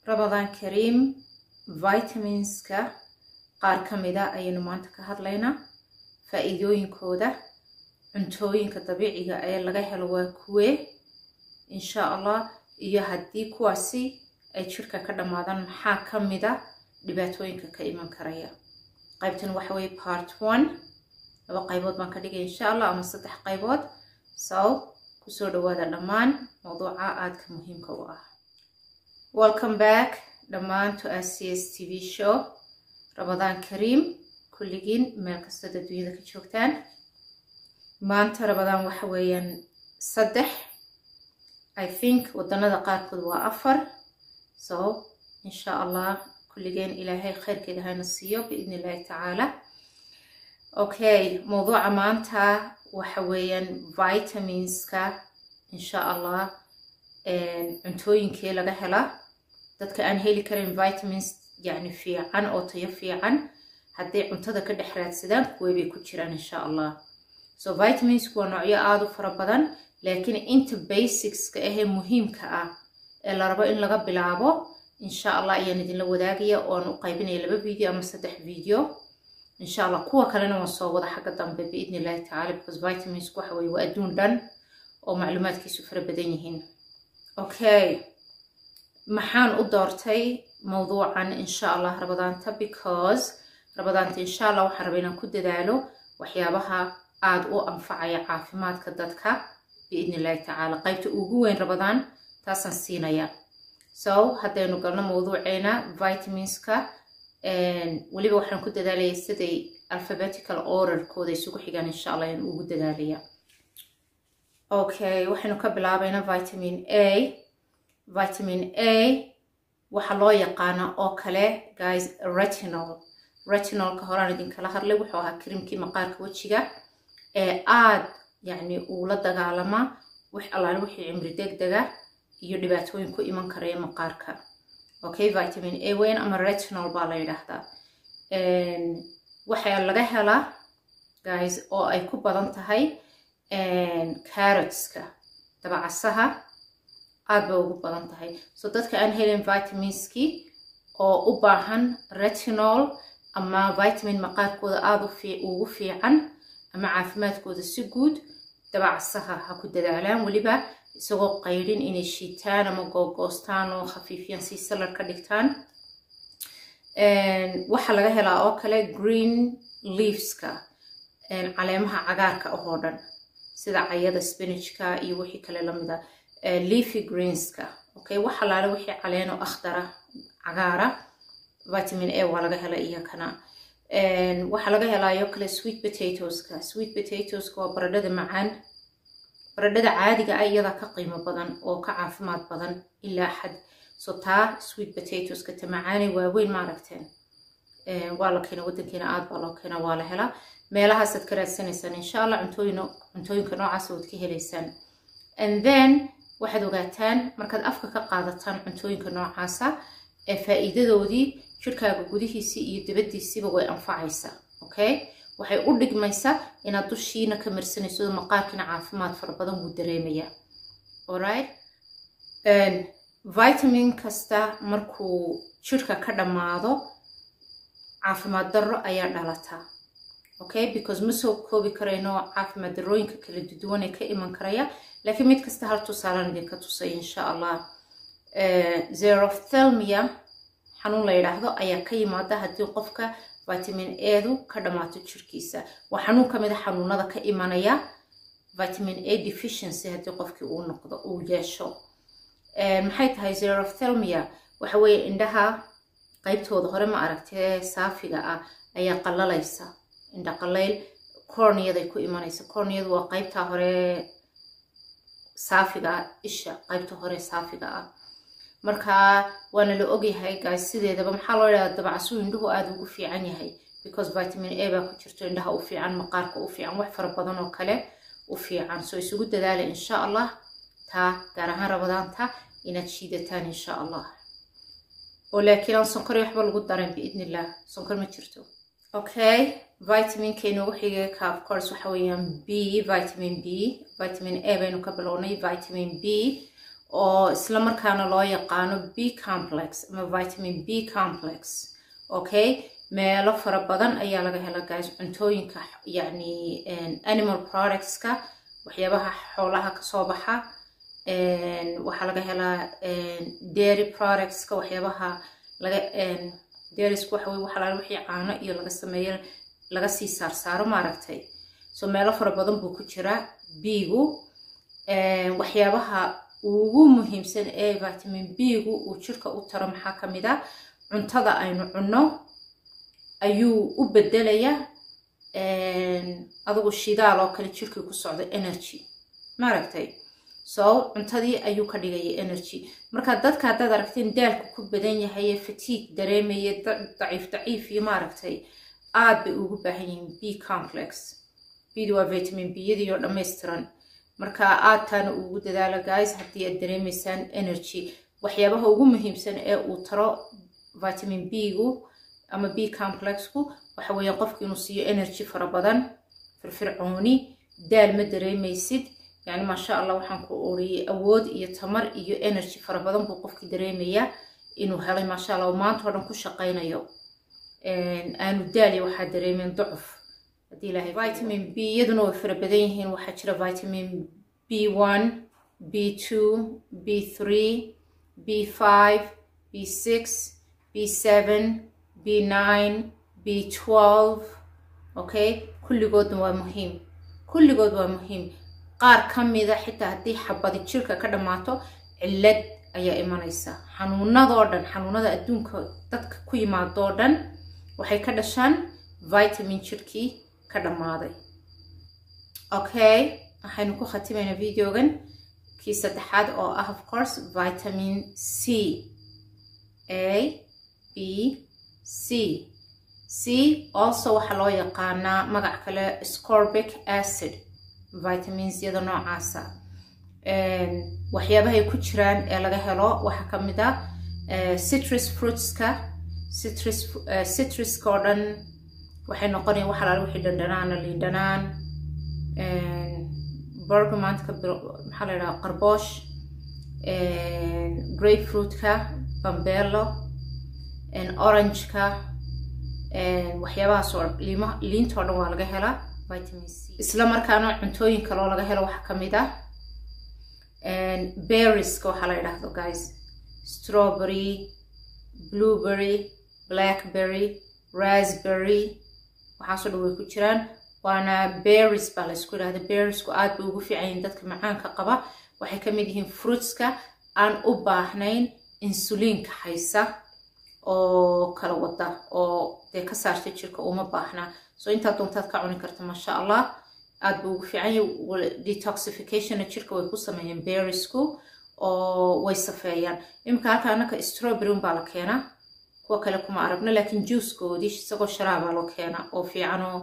ramadaan kariim vitaminska qaar ka mida ayaynu maanta ka hadlaynaa faa-iidooyinkooda cuntooyinka dabiiciga ee laga helo waa kuwee insha allah iyo haddii kuwaasi ay jirka ka dhammaadaan maxaa ka mida dhibaatooyinka ka iman karaya qaybtan waxa weye part one laba qaybood baan ka dhigay insha allah ama saddex qaybood so kusoo dhawaada dhammaan mawduuca aadka muhiimka u ah welcome back dhammaan to s c s t v show ramadaan kariim kulligiin meel kastood adduunyada ka joogtaan maanta ramadaan waxa weeyaan saddex i think waddanada qaarkood waa afar so insha allah kulligeen ilaahay khayrkeeda hayna siiyo biidn illahi tacaala okay mawduuca maanta waxa weeyaan vitaminska insha allah cuntooyinkee laga hela dadka aan heli karin vitamins yacni fiican oo tayo fiican hadday cuntada ka dhex raadsadaan kuwey bay ku jiraan insha allah so vitaminsku waa noocyo aada u fara badan laakiin inta basicska ahee muhiimka ah ee la rabo in laga bilaabo insha allah ayaan idinla wadaagaya ooan u qaybinaya laba video ama saddex video insha allah kuwa kalena waan soo wada xagga dambe biidn illahi tacala because vitaminsku waxa weye waa adduun dhan oo macluumaadkiisu fara badan yihiin okay maxaan u doortay mawduucan insha allah rabadaanta because rabadaanta insha allah waxaan raba inaan ku dadaalo waxyaabaha aada u anfacaya caafimaadka dadka biidn illahi tacaala qaybta ugu weyn rabadaan taasaan siinaya so haddaynu galno mawduuceena vitaminska weliba waxaan ku dadaalaya siday alphabetical orderkooda isugu xigaan insha allah ayaan ugu dadaalaya okay waxaynu ka bilaabaynaa vitamin a vitamin a waxaa loo yaqaana oo kale guys retinol retinolka horaan idinkala hadlay wuxuu ahaa krimkii maqaarka wejiga ee aad yacni uula dagaalama wax allaale wixii cimri degdega iyo dhibaatooyin ku iman karaya maqaarka okay vitamin a weyn ama retinol baa la yidhaahdaa waxaa laga helaa guys oo ay ku badan tahay carrotska dabacasaha aad bay ugu badan tahay so dadka aan helin vitaminskii oo u baahan retinol ama vitamin maqaarkooda aada ugu fiican ama caafimaadkooda si guud dabacasaha ha ku dadaalaan weliba isagoo qaydhin inay shiitaan ama googoostaan oo khafiifiyaan si salar ka dhigtaan waxaa laga helaa oo kale green leaveska caleemaha cagaarka ahoo dhan sida cayada spinachka iyo wixii kale lamida leafy greenska okay waxa laale wixii caleeno akhdara cagaara vitamin a waa laga hela iyakana waxaa laga helaayo kale sweet potatoska sweet potatoska waa baradhada macaan baradhada caadiga ah iyadaa ka qiimo badan oo ka caafimaad badan ilaa xad so taa sweet potatoska ta macaanay waaweyn maaragteen waa la keena wadankeena aad baa loo keena waa la helaa meelahaasaad ka raadsanaysaan insha allah cuntooyin cuntooyinka noocaas waad ka helaysaan and then waxaad ogaataan markaad afka ka qaadataan cuntooyinka noocaasa ee faa'iidadoodii jirkaaga gudihiisii iyo dibaddiisiiba way anfacaysaa okay waxay u dhigmaysaa inaad dushiina ka marsanayso maqaarkiina caafimaad fara badan wuu dareemaya alright vitamin kasta markuu jirka ka dhammaado caafimaad darro ayaa dhalataa okay because ma soo koobi karayno caafimaad darrooyinka kala duwan ee ka iman karaya laakiin mid kasta hal tusaalaan idinka tusay insha allah zerothelmia xanuun la yidhaahdo ayaa ka yimaada haddii qofka vitamin edu ka dhammaato jirkiisa waa xanuun ka mid a xanuunada ka imanaya vitamin a deficiency haddii qofkii uu noqdo uu yeesho maxay tahay zerothelmia waxa weeye indhaha qaybtooda hore ma aragtee saafiga ah ayaa qallalaysa indha qallayl corniyaday ku imanaysa corniyadu waa qaybta hore saafiga ah isha qaybta hore saafiga ah marka waana la ogyahay gaas sideedaba maxaa loo yidhahdaa dabacasuu indhuhu aada ugu fiican yahay because vitamin a baa ku jirto indhaha u fiican maqaarka u fiican wax fara badan oo kale u fiican soo isugu dadaala insha allah taa gaar ahaan rabadaanta inaad shiidataan insha allah oo laakiin aan sonkor iyo waxba lagu daran biidn illah sonkor ma jirto okay vitaminka inoogu xigay ka of course waxa weeyaan b vitamin b vitamin a baynu ka bilownay vitamin b oo isla markaana loo yaqaano b complex ama vitamin b complex okay meelo fara badan ayaa laga hela guys cuntooyinka yacni animal productska waxyaabaha xoolaha kasoo baxa waxaa laga helaa dairy productska waxyaabaha laga dairyska waxa weye waxaa wixii caano iyo laga sameeyo laga sii saarsaaro maaragtay so meelo fara badan buu ku jiraa biigu waxyaabaha ugu muhiimsan ee vitamin b-gu uu jirka u taro maxaa ka mid a cuntada aynu cunno ayuu u bedelayaa adigu shidaal oo kale jirkii ku socdo energy maaragtay so cuntadii ayuu ka dhigaya energy marka dadka haddaad aragteen daalku ku badan yahay fatiig dareemaya daciif daciif iyo maaragtay aad bay ugu baahan yihiin b complex bdu waa vitamin b-yadii oo dhammaystiran marka aad taana ugu dadaala guys haddii aad dareemaysaan energy waxyaabaha ugu muhiimsan ee uu taro vitamin b-gu ama b complexku waxa weeyaan qofku inuu siiyo energy fara badan firfircooni daal ma dareemaysid yani maasha allah waxaan ku oriyey awood iyo tamar iyo energy fara badan buu qofki dareemayaa inuu helay maasha allah maanta oo dhan ku shaqaynayo aanu daaliya waxaa dareemeen ducuf haddii ilaahay vitamin b iyaduna way fara badan yihiin waxaa jira vitamin b one b two b three b five b six b seven b nine b twelve okay kulligoodna waa muhiim kulligood waa muhiim qaar ka mida xitaa haddii xabadi jirka ka dhammaato cillad ayaa imanaysa xanuunadoo dhan xanuunada adduunka dadka ku yimaadoo dhan waxay ka dhashaan vitamin jirkii ka dhammaaday okay waxaynu ku khatimaynaa videogan kii saddexaad oo ah of course vitamin c a b c c also waxaa loo yaqaanaa magac kale scorbic acid vitamiinsyada noocaasa waxyaabahay ku jiraan ee laga helo waxaa ka mid ah citrus fruitska citrus citruska oo dhan waxay noqonaya wax alaala wixii dhandhanaana liindhanaan bergamantka maxaa la yidhaha qarboosh grapefruitka bambello orangeka waxyaabahaas oo liinta oo dhan waa laga helaa vitamin c isla markaana cuntooyin kaloo laga helo waxaa ka mid ah berrieska waxaa la yidhaahdo guys strawberry blueberry blackberry raspberry waxaasoo dhan way ku jiraan waana berries baa laysku yidhahda berriesku aad bay ugu fiican yihiin dadka macaanka qaba waxay ka mid yihiin fruitska aan u baahnayn insuliinka haysa oo kala wada oo dee ka saarta jirka uma baahnaa so intaad doontaad ka cuni karta maasha allah aad buu ugu fiican yahay detoxificationna jirka way ku sameeyeen berriesku oo way safeeyaan iminka halka anaka strawberry baa la keenaa kuwa kale kuma aragno laakiin juicekoodii isagoo sharaabaa loo keenaa oo fiicanoo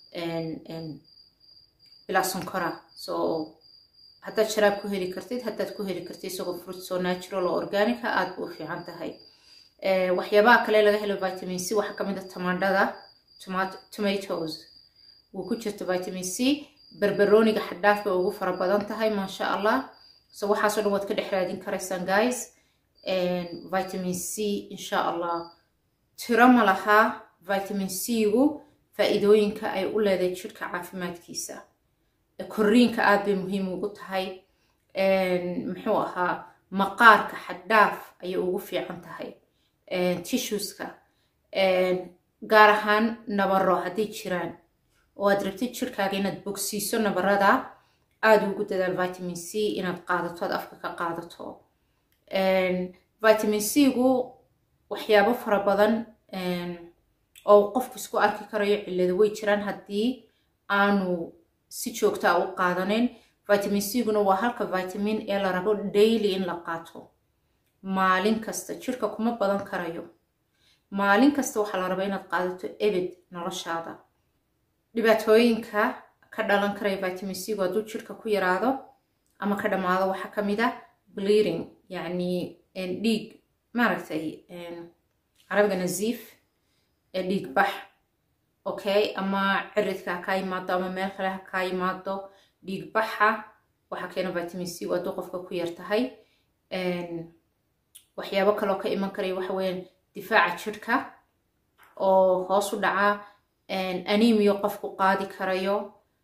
bilaa sonkora so haddaad sharaab ku heli kartid haddaad ku heli kartid isagoo fruit so natural oo organica aad buu u fiican tahay waxyaabaha kale laga helo vitamin c waxaa ka mid a tamaandhada tomatoes wuu ku jirta vitamin c berberooniga xadhaaf bay ugu fara badan tahay maasha allah so waxaasoo dhan waad ka dhex raadin karaysaan guys vitamin c insha allah tiro ma lahaa vitamin c-gu faa-iidooyinka ay u leedahay jirka caafimaadkiisa korriinka aad bay muhiim ugu tahay muxuu ahaa maqaarka xadhaaf ayay ugu fiican tahay tissueska gaar ahaan nabaro hadday jiraan oo aad rabtid jirkaaga inaad bogsiiso nabarada aada ugu dadaal vitamin c inaad qaadato aad afka ka qaadato vitamin c-gu waxyaabo fara badan oo qofku isku arki karayo cillado way jiraan haddii aanu si joogtaa u qaadaneyn vitamin c-guna waa halka vitamin ee la rabo daily in la qaato maalin kasta jirka kuma badan karayo maalin kasta waxaa la rabaa inaad qaadato ebed noloshaada dhibaatooyinka ka dhalan karaya vitamin c-gu hadduu jirka ku yaraado ama ka dhammaado waxaa ka mid ah bleeding yacni dhiig maaragtay carabiga naziif ee dhiig bax okay ama ciridka ha kaa yimaado ama meel kale ha kaa yimaado dhiig baxa waxaa keena vitamin c hadduu qofka ku yar tahay waxyaabo kaloo ka iman karaya waxa weeyaan difaaca jidhka oo hoos u dhaca anemiyo qofku qaadi karayo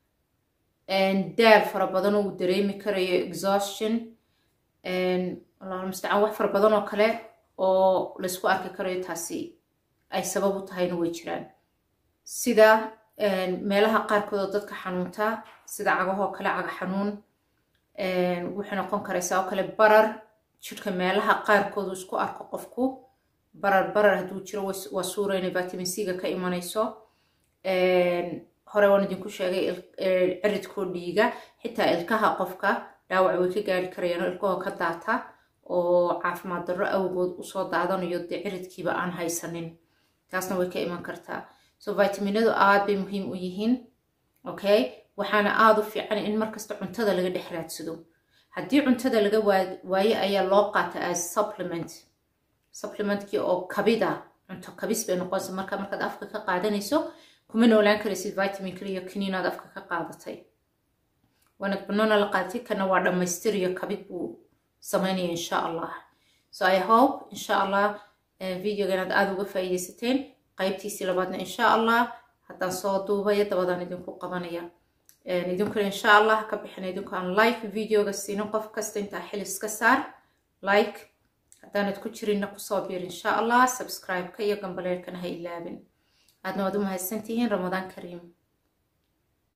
daal fara badan oo uu dareemi karayo exhaustion allah mustacaan wax fara badan oo kale oo laysku arki karayo taasi ay sabab u tahayna way jiraan sida meelaha qaarkood oo dadka xanuunta sida cagahoo kale caga xanuun wuxuu noqon karaysaa oo kale barar jidhka meelaha qaarkood uu isku arko qofku barar barar hadduu jiro waa suura inay vitamin c-ga ka imanayso hore waan idinku sheegay ciridkoo dhiiga xitaa ilkaha qofka dhaawac way ka gaari karayaan oo ilkahoo ka daata oo caafimaad darro awgood usoo daadanayo dee ciridkiiba aan haysanin taasna way ka iman kartaa so vitaminadu aad bay muhiim u yihiin okay waxaana aada u fiican in markasta cuntada laga dhex raadsado haddii cuntada laga waayo ayaa loo qaata as supplement supplementkii oo kabida cunto kabis bay noqonaysa marka markaad afka ka qaadanayso kuma noolaan karaysid vitamin kaliyo kaniinaad afka ka qaadatay waanad banona la qaadatay kana waa dhammaystiriyo kabid buu samaynaya insha allah so i hope insha allah videoga inaad aada uga faa'iidaysateen qaybtiisii labaadna insha allah haddaan soo duubaya dabadaan idinku qabanaya idinkuna insha allah ka bixina idinku aan like videoga siinin qof kasta intaa xilis ka saar like haddaanad ku jirinna kusoo biir insha allah subscribe-ka iyo gambaleerkana ha ilaabin aadna waad u mahadsantihiin ramadaan kariim